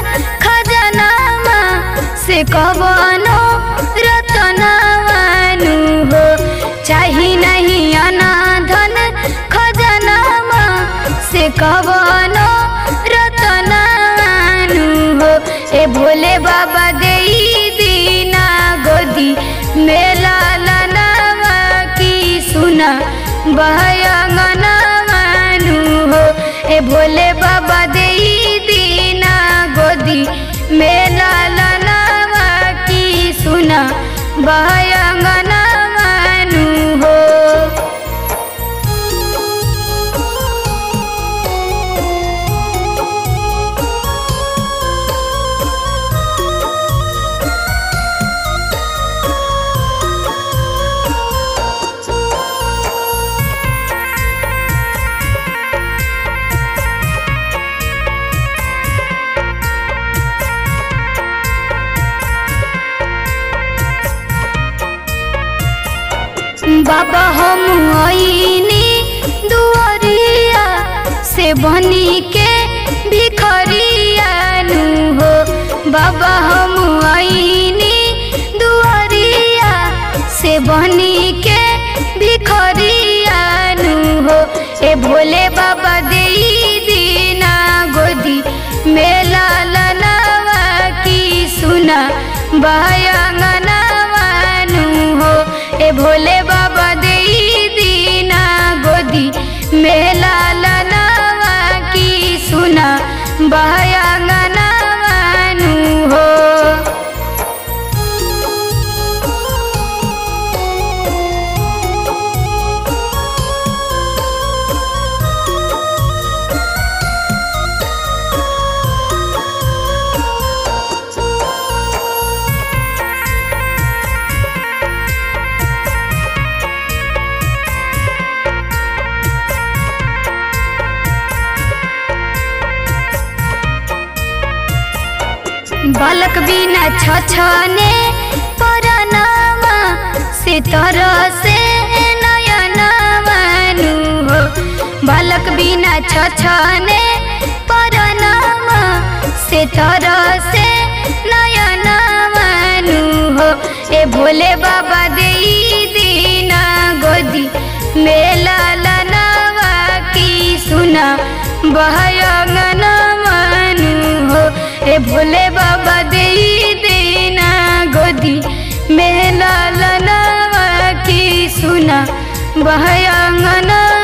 खजनामा से कवनो रतनवानु हो चाही नहीं अनाधन खजनामा से कवनो रतनवानु हो ए भोले बाबा देई दीना गोदी मेला लनवा की सुना बहयंगनवानु हो ए भोले बाबा देई दीना गोदी मेला लनवा की सुना बहयंगनवानु हो बाबा हम आईनी दुआरिया से बनी के भिखरिया नु हो बाबा हम आईनी दुआरिया से बनी के भिखरिया नु हो ए भोले बाबा देई दीना गोदी मेला लनवा की सुना बहयंगनवानु हो ए भोले बाबा देई दीना गोदी मेला लनवा की सुना बहयंगनवानु हो बालक बिना छछने परनामा से तर से नयनवानु हो बालक बिना छछने परनामा से तर से नयनवानु हो ए भोले बाबा देई दीना गोदी मेला लनवा की सुना बहयंगनवानु हो ए भोले बाबा देई देना गोदी मेला लनवा की सुना बहयंगना